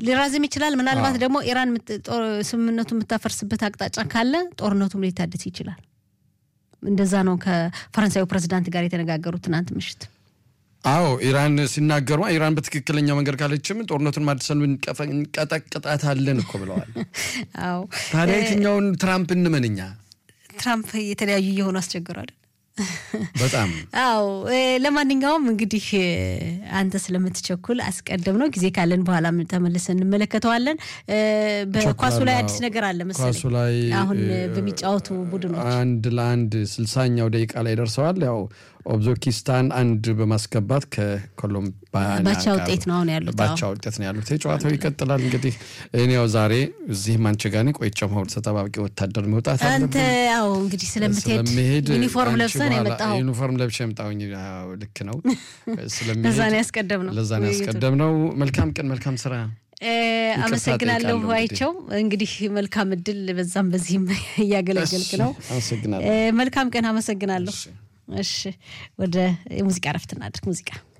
ሊራዝም ይችላል። ምናልባት ደግሞ ኢራን ስምምነቱ የምታፈርስበት አቅጣጫ ካለ ጦርነቱም ሊታደስ ይችላል። እንደዛ ነው ከፈረንሳዩ ፕሬዚዳንት ጋር የተነጋገሩት ትናንት ምሽት። አዎ ኢራን ሲናገሩ ኢራን በትክክለኛው መንገድ ካለችም ጦርነቱን ማድሰን እንቀጠቅጣታለን እኮ ብለዋል። አዎ ታዲያ የትኛውን ትራምፕ እንመንኛ? ትራምፕ የተለያዩ እየሆኑ አስቸግሯል። በጣም አዎ። ለማንኛውም እንግዲህ አንተ ስለምትቸኩል አስቀድም ነው ጊዜ ካለን በኋላ ተመልሰን እንመለከተዋለን። በኳሱ ላይ አዲስ ነገር አለ መሰለኝ። ኳሱ ላይ አሁን በሚጫወቱ ቡድኖች አንድ ለአንድ ስልሳኛው ደቂቃ ላይ ደርሰዋል። ያው ኦብዞኪስታን አንድ በማስገባት ከኮሎምቢያ ባቻ ውጤት ነው አሁን ያሉት። ባቻ ውጤት ነው ያሉት። ጨዋታው ይቀጥላል። እንግዲህ እኔ ያው ዛሬ እዚህ ማንቸጋኒ ቆይቼ መሆን ተጠባባቂ ወታደር መውጣት አንተ ያው እንግዲህ ስለምትሄድ ስለምሄድ ዩኒፎርም ለብሰን የመጣው ዩኒፎርም ለብሼ የመጣሁኝ ልክ ነው። ለዛ ነው ያስቀደም ነው ለዛ ነው ያስቀደም ነው። መልካም ቀን፣ መልካም ስራ። አመሰግናለሁ አይቸው። እንግዲህ መልካም እድል በዛም በዚህም እያገለገልክ ነው። አመሰግናለሁ። መልካም ቀን። አመሰግናለሁ። እሺ ወደ ሙዚቃ ረፍት እናድርግ። ሙዚቃ